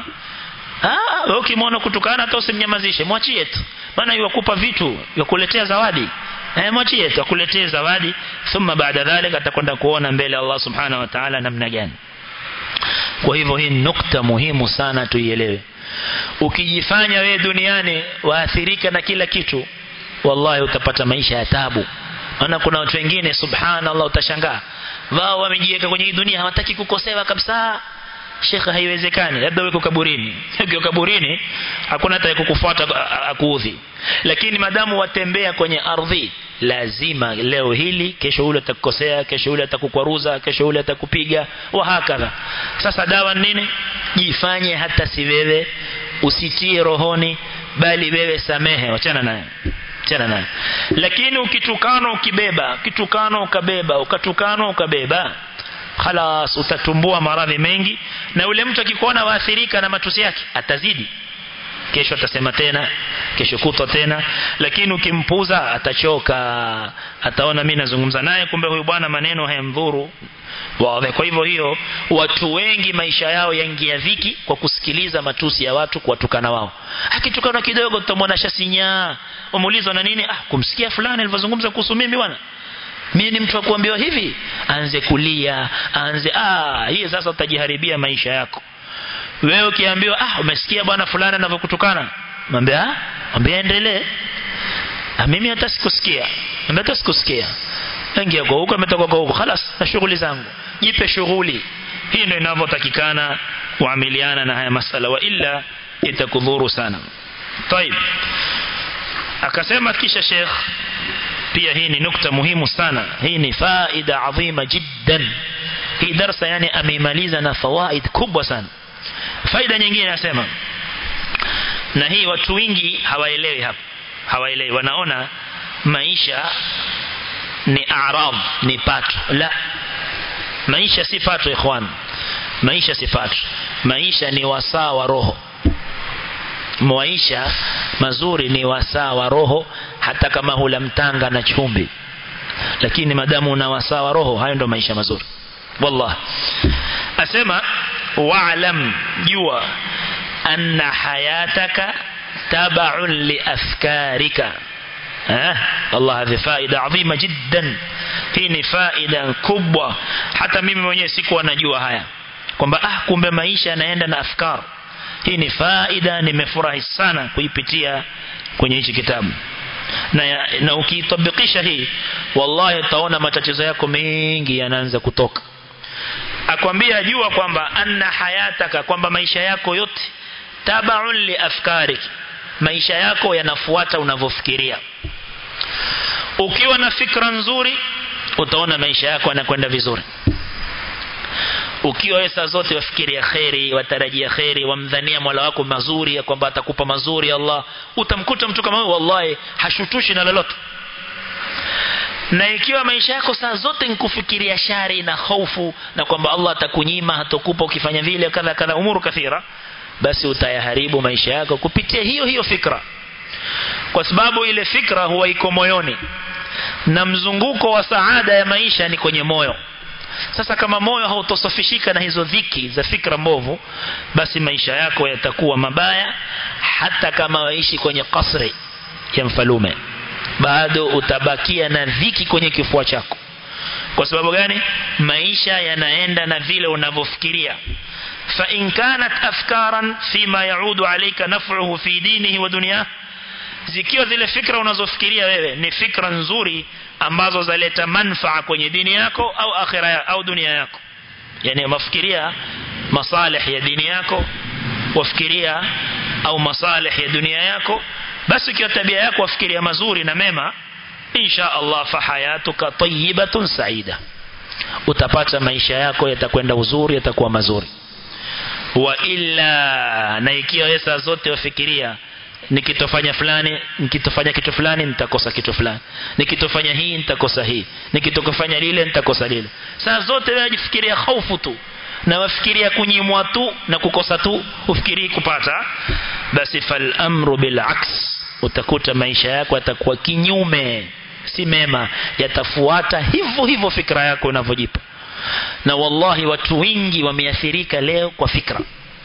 ah wewe ukimwona kutukana hata usimnyamazishe mwachie tu maana yukupa vitu yakuletea zawadi eh mwachie tu akuletee zawadi thumma baada dhalika atakwenda kuona mbele Allah subhanahu wa ta'ala namna gani kwa hivyo hii nukta muhimu sana tuielewe ukijifanya wewe duniani waathirika na kila kitu wallahi utapata maisha ya tabu maana kuna watu wengine subhanallah utashangaa wao wamejiweka kwenye hii dunia hawataki kukosewa kabisa shekhe haiwezekani labda weko kaburini ukiwa kaburini hakuna hata kukufuata akuudhi lakini madamu watembea kwenye ardhi lazima leo hili kesho ule atakukosea kesho ule atakukwaruza kesho ule atakupiga wa hakadha sasa dawa nini jifanye hata si wewe usitie rohoni bali wewe samehe wachana naye achana naye lakini ukitukana ukibeba kitukano ukabeba ukatukana ukabeba khalas utatumbua maradhi mengi na yule mtu akikuona waathirika na matusi yake atazidi kesho atasema tena kesho kutwa tena lakini ukimpuza atachoka ataona mimi nazungumza naye kumbe huyu bwana maneno hayamdhuru wazi kwa hivyo hiyo watu wengi maisha yao yaingia dhiki kwa kusikiliza matusi ya watu kuwatukana wao akitukana kidogo tutamwona shasinyaa umuulizwa na nini ah kumsikia fulani alivyozungumza kuhusu mimi bwana mimi ni mtu wa kuambiwa hivi aanze kulia aanze ah hii sasa utajiharibia maisha yako wewe ukiambiwa ah umesikia bwana fulani anavyokutukana mwambie ah mwambie endelee ah mimi hata sikusikia mimi hata sikusikia ingia kwa huko ametoka kwa huko خلاص na shughuli zangu jipe shughuli hii ndio inavyotakikana kuamiliana na haya masala wa illa itakudhuru sana طيب akasema kisha Sheikh pia hii ni nukta muhimu sana hii ni faida adhima jiddan hii darasa yani ameimaliza na fawaid kubwa sana faida nyingine nasema na hii watu wengi hawaelewi hapa hawaelewi wanaona maisha ni arab ni pato la maisha si pato ikhwan maisha si pato maisha ni wasaa wa roho maisha mazuri ni wasaa wa roho hata kama hula mtanga na chumvi lakini madamu una wasaa wa roho hayo ndo maisha mazuri wallah asema wa'lam jua anna hayataka tabaun li afkarika Allah hadhi faida adhima jiddan hii ni faida kubwa hata mimi mwenyewe sikuwa najua haya kwamba ah kumbe maisha yanaenda na afkar hii ni faida nimefurahi sana kuipitia kwenye hichi kitabu na, na ukiitabikisha hii wallahi utaona matatizo yako mengi yanaanza kutoka akwambia jua kwamba anna hayataka kwamba maisha yako yote tabaun li afkarik maisha yako yanafuata unavyofikiria ukiwa na fikra nzuri utaona maisha yako yanakwenda vizuri ukiwa wewe saa zote wafikiria kheri watarajia kheri wamdhania Mola wako mazuri ya kwamba atakupa mazuri Allah utamkuta mtu kama huyo wallahi hashutushi na lolote na ikiwa maisha yako saa zote nikufikiria shari na hofu na kwamba Allah atakunyima hatokupa ukifanya vile kadha kadha umuru kathira basi utayaharibu maisha yako kupitia hiyo hiyo fikra kwa sababu ile fikra huwa iko moyoni na mzunguko wa saada ya maisha ni kwenye moyo sasa kama moyo hautosafishika na hizo dhiki za fikra mbovu basi maisha yako yatakuwa mabaya hata kama waishi kwenye kasri ya mfalume bado utabakia na dhiki kwenye kifua chako kwa sababu gani maisha yanaenda na vile unavyofikiria فإن كانت أفكارا فيما يعود عليك نفعه في دينه ودنياه zikiwa zile fikra unazofikiria wewe ni fikra nzuri ambazo zaleta manfaa kwenye dini yako au akhira au dunia yako yani mafikiria masalih ya dini yako wafikiria au masalih ya dunia yako basi ikiwa tabia yako wafikiria mazuri na mema insha Allah fa hayatuka tayyibatun saida utapata maisha yako yatakwenda uzuri yatakuwa mazuri wa illa na ikiwa wewe saa zote wafikiria nikitofanya fulani nikitofanya kitu fulani nitakosa kitu fulani nikitofanya hii nitakosa hii nikitokofanya lile nitakosa lile saa zote wewe unajifikiria hofu tu na wafikiria kunyimwa tu na kukosa tu ufikiri kupata basi fal amru bil aks utakuta maisha yako yatakuwa kinyume si mema yatafuata hivyo hivyo fikra yako unavyojipa na wallahi watu wengi wameathirika leo kwa fikra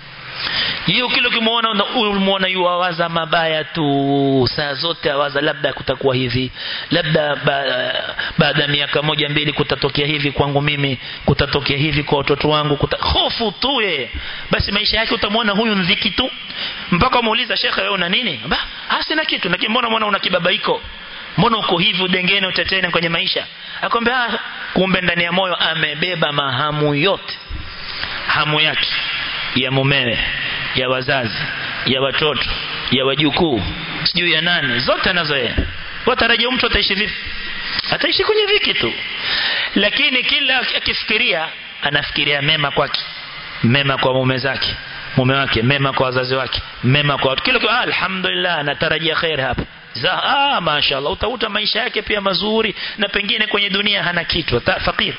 hiyo kile ukimwona umeona yuwawaza mabaya tu saa zote awaza labda kutakuwa hivi labda ba, baada ya miaka moja mbili kutatokea hivi kwangu mimi kutatokea hivi kwa watoto wangu kuta... hofu tu ye basi maisha yake utamwona huyu ndhiki tu mpaka umuuliza shekhe wewe una nini ba sina kitu lakini mbona mbona una kibabaiko mbona uko hivi udengene utetene kwenye maisha akwambia kumbe ndani ya moyo amebeba mahamu yote hamu yake ya mumewe ya wazazi ya watoto ya wajukuu sijui ya nani zote anazo yeye watarajia mtu ataishi vipi ataishi kwenye viki tu lakini kila akifikiria anafikiria mema kwake mema kwa mume zake mume wake mema kwa wazazi wake mema kwa watu kila ah, alhamdulillah anatarajia khair hapa za ah mashaallah utakuta maisha yake pia mazuri na pengine kwenye dunia hana kitu fakir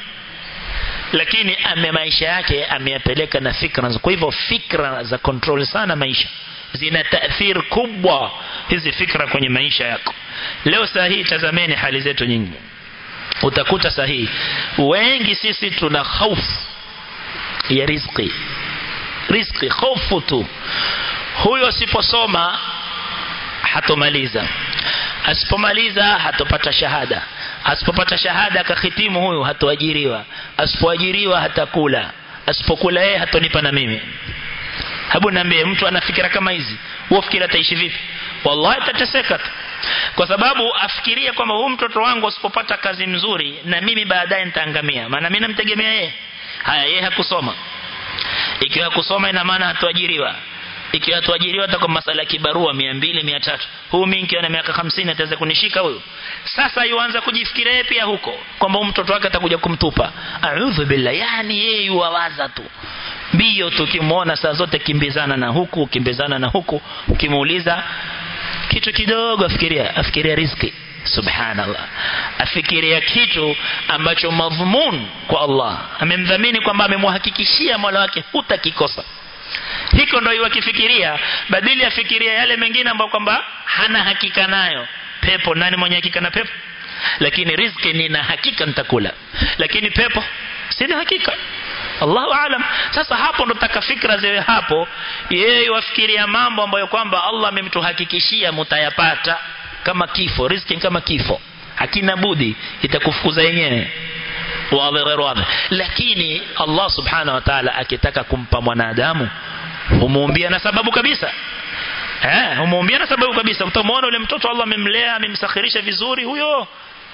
lakini ame maisha yake ameyapeleka na fikra kwa hivyo fikra za control sana maisha zina taathir kubwa hizi fikra kwenye maisha yako leo saa hii tazameni hali zetu nyingi utakuta sahihi wengi sisi tuna hofu ya riziki riziki hofu tu huyo asiposoma hatomaliza asipomaliza hatopata shahada asipopata shahada akahitimu huyu hatoajiriwa asipoajiriwa hatakula asipokula yeye hatonipa na mimi hebu niambie mtu ana fikira kama hizi wewe fikira ataishi vipi wallahi atateseka tu kwa sababu afikiria kwamba huyu mtoto wangu asipopata kazi mzuri na mimi baadaye nitaangamia maana mimi namtegemea yeye haya yeye hakusoma ikiwa hakusoma ina maana hatuajiriwa ikiwa hatuajiriwa atakuwa masala kibarua 200 300 huyu mimi nikiwa na miaka 50 ataweza kunishika huyu sasa yuanza kujifikiria yeye pia huko kwamba huyu mtoto wake atakuja kumtupa a'udhu billah yani yeye yuwaza tu mbio tukimwona saa zote kimbizana na huku kimbizana na huku ukimuuliza kitu kidogo afikiria afikiria riziki subhanallah afikiria kitu ambacho madhmun kwa Allah amemdhamini kwamba amemhakikishia Mola wake hutakikosa hiko ndio iwakifikiria badili afikiria yale mengine ambayo kwamba hana hakika nayo pepo nani mwenye hakika na pepo lakini riziki nina hakika nitakula lakini pepo sina hakika Allahu aalam sasa hapo ndo taka fikra ziwe hapo yeye wafikiria mambo ambayo kwamba Allah amemtuhakikishia mtayapata kama kifo riziki kama kifo hakina budi itakufukuza yenyewe wazi ghairu wazi lakini Allah subhanahu wa ta'ala akitaka kumpa mwanadamu humuumbia na sababu kabisa eh humuumbia na sababu kabisa utamwona yule mtoto Allah amemlea amemsakhirisha vizuri huyo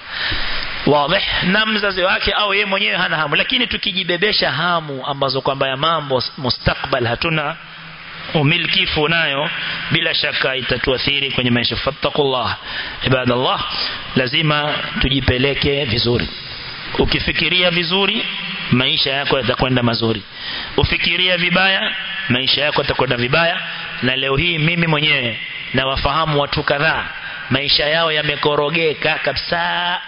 wazi na mzazi wake au yeye mwenyewe hana hamu lakini tukijibebesha hamu ambazo kwamba ya mambo mustakbal hatuna umilkifu nayo bila shaka itatuathiri kwenye maisha fattakullah ibadallah lazima tujipeleke vizuri ukifikiria vizuri maisha yako yatakwenda mazuri ufikiria vibaya maisha yako yatakwenda vibaya na leo hii mimi mwenyewe na wafahamu watu kadhaa maisha yao yamekorogeka kabisa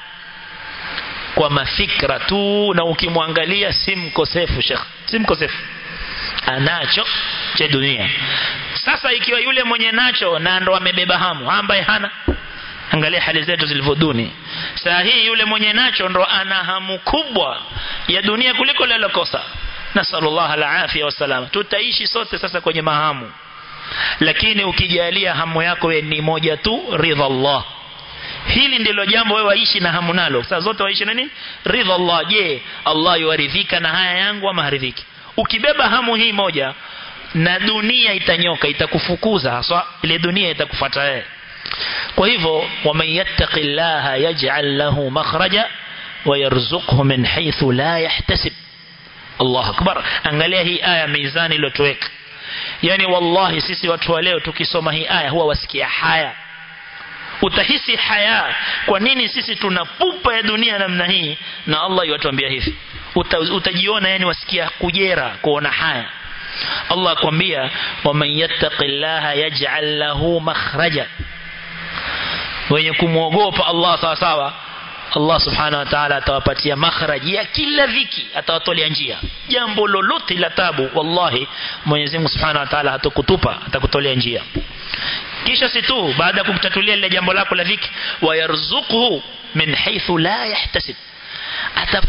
kwa mafikra tu na ukimwangalia si mkosefu shekh si mkosefu anacho cha dunia sasa ikiwa yule mwenye nacho na ndo amebeba hamu ambaye hana angalia hali zetu zilivyoduni saa hii yule mwenye nacho ndo ana hamu kubwa ya dunia kuliko lilokosa nasallallahu alafia wasalama tutaishi sote sasa kwenye mahamu lakini ukijalia hamu yako we ni moja tu ridha Allah hili ndilo jambo wewe waishi na hamu nalo saa zote waishi na nini ridha Allah je Allah yuaridhika na haya yangu ama haridhiki ukibeba hamu hii moja na dunia itanyoka itakufukuza haswa ile dunia itakufuata wewe kwa hivyo waman yattaqillaha yaj'al lahu makhraja ويرزقه من حيث لا يحتسب الله أكبر angalia hii aya mizani iliyotoweka yani wallahi sisi watu wa leo tukisoma hii aya huwa wasikia haya utahisi haya kwa nini sisi tuna pupa ya dunia namna hii na Allah yuatuambia hivi Uta, utajiona yani wasikia kujera kuona haya Allah akwambia waman yattaqillaha yaj'al lahu makhraja wenye kumwogopa Allah sawa sawa Allah subhanahu wa ta'ala atawapatia makhraji ya kila dhiki atawatolea njia jambo lolote la tabu wallahi Mwenyezi Mungu subhanahu wa ta'ala hatakutupa atakutolea njia kisha si tu baada ya kukutatulia lile jambo lako la dhiki wayarzuquhu min haythu la yahtasib Atap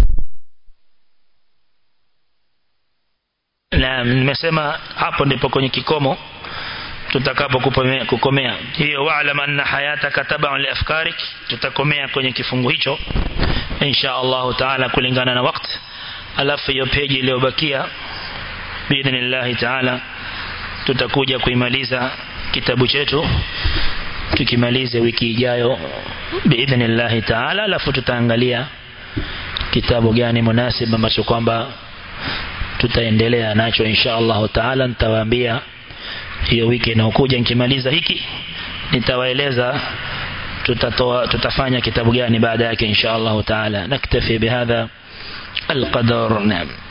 na nimesema hapo ndipo kwenye kikomo tutakapo kukomea hiyo wa'lam anna hayataka tab'un li afkarik tutakomea kwenye kifungu hicho insha Allah taala kulingana na wakati alafu hiyo peji iliyobakia biidhnillah taala tutakuja kuimaliza kitabu chetu tukimalize wiki ijayo biidhnillah taala alafu tutaangalia kitabu gani munasib ambacho kwamba tutaendelea nacho insha Allah taala nitawaambia hiyo wiki inayokuja nikimaliza hiki nitawaeleza tutatoa tutafanya kitabu gani baada yake insha Allah taala naktafi bihadha القدر نعم